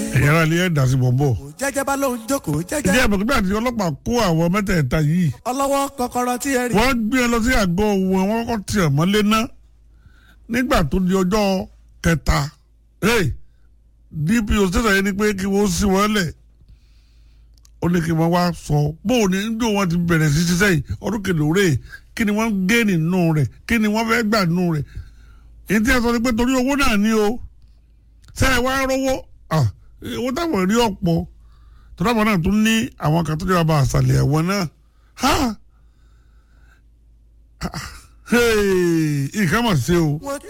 ẹ̀yà ara ilé ẹ̀ dà sí bọ̀m̀bọ̀. jẹ́jẹ́ bá lóun jókòó ìdí jẹ́jẹ́ àbẹ̀kúta àti ọlọ́pàá kó àwọn mẹ́tẹ̀ẹ̀ta yìí ọlọ́wọ́ kọ́kọ́rọ́ tí ẹ rí. wọ́n gbé ẹ lọ sí àgọ́ wọn wọ́n kọ́ tiẹ̀ mọ́lé ná nígbà tó di ọjọ́ kẹta hey, DPO station yẹn ni pé kí wọ́n sí wọn lẹ̀ ó ní kí wọ́n wá sọ bóun ní ndó wọn ti bẹ̀rẹ̀ sí ṣiṣẹ́ yìí ọdún kìlóore kí ni wọ́n gé nínú rẹ̀ kí ni wọ́n fẹ́ gbà nínú rẹ̀ èyí tí a sọ ni pé torí owó náà ni o ṣe é wá rówó ah, owó táwọn rí ọ̀pọ̀ torí àwọn náà tún ní àwọn kan tó jẹ́ bàbá àṣàlẹ̀ ẹ̀wọ̀n náà ha hey, nǹkan mọ̀ sí o. wọ́n